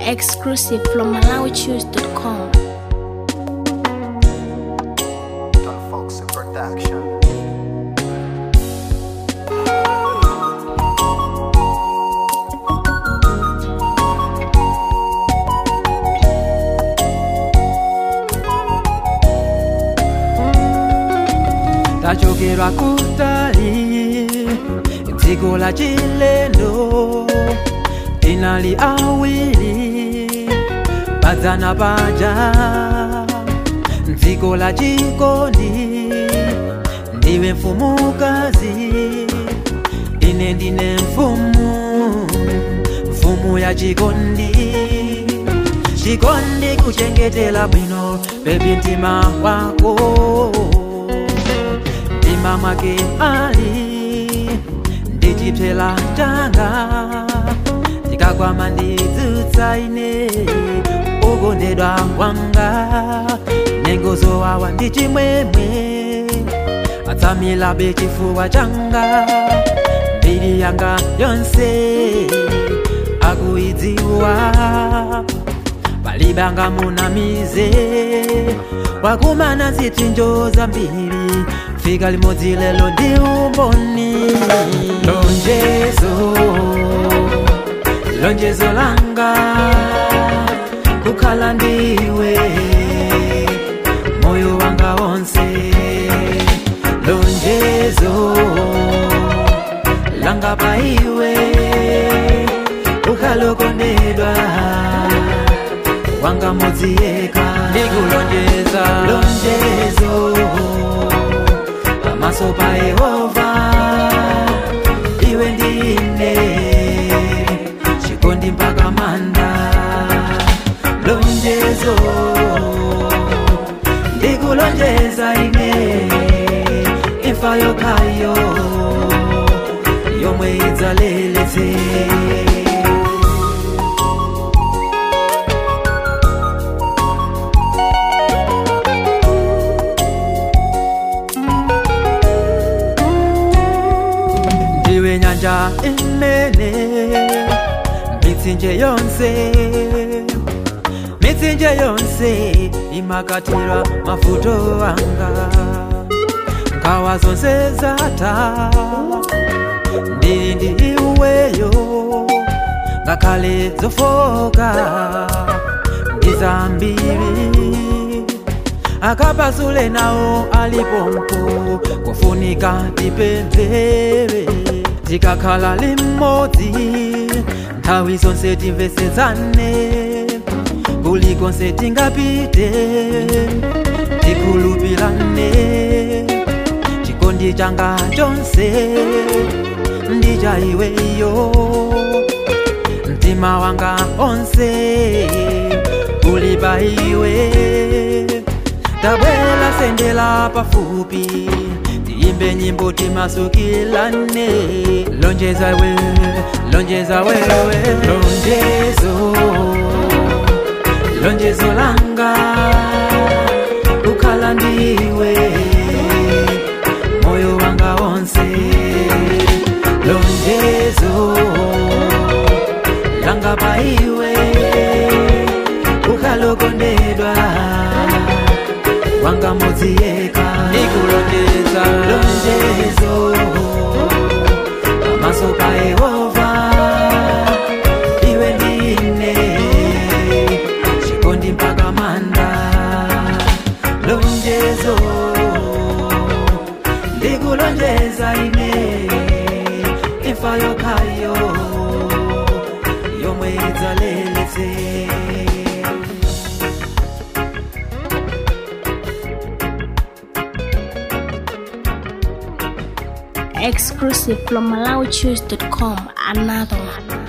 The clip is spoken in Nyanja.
Exclusive from MalawiChoose.com. Don Fox Production. tachokerwa kutali dziko la chilendo tinali awiri padzana paja dziko la chikondi ndiwe mfumukazi ine ndine mfumu mfumu ya chikondi chikondi kuchengetela bwino bebi mtima wako mtima mwake ali ndichipsela changa ndikakwama ndidzutsa ine ukondedwa wanga nengozowawa ndi chimwemwe atsamilabe chifuwa changa mbiri yanga yonse akuidziwa palibanga munamize wakumana zithinjo zambiri fika limodzi lelo ndi umboni lonjezo lonjezo langa kukhala ndiwe moyo wanga wonse lonjezo langa pa iwe ukhalokondedwa wanga modzi yeka ndikulonjeza lonjezo pamaso pa yehova iwe ndine chikondi mpaka manda lonjezo ndikulonjeza ine imfa yokhayo yomwe idzaleletse ndiwe nyanja inene mitsinje yonse mitsinje yonse imakathira mavuto anga nkhawa zonse zatha ndili ndi iweyo ngakhale zofoka ndi zambiri akapasule nawo alipompo kufunika tipemphere tikakhala limodzi nthawi zonse timvesezane kulikonse tingapite tikhulupirane chikondi changa chonse ndi cha iweyo mtima wanga onse uli pa iwe tabwela sendela pafupi tiyimbe nyimbo timasukilane lonjeza we lonjeza wewe lonjezo lonjezo langa kukhala ndiwe moyo wanga wonse lonjezo langa pa iwe ukhalokondedwa wanga modzi yeka ndikulonjeza lonjezo pamaso pa yehova iwe ndine chikondi mpaka manda lonjezo ndikulonjeza ine imfa yokhayo yomwe idzaleletse Exclusive from MalawiChoose.com. Another one.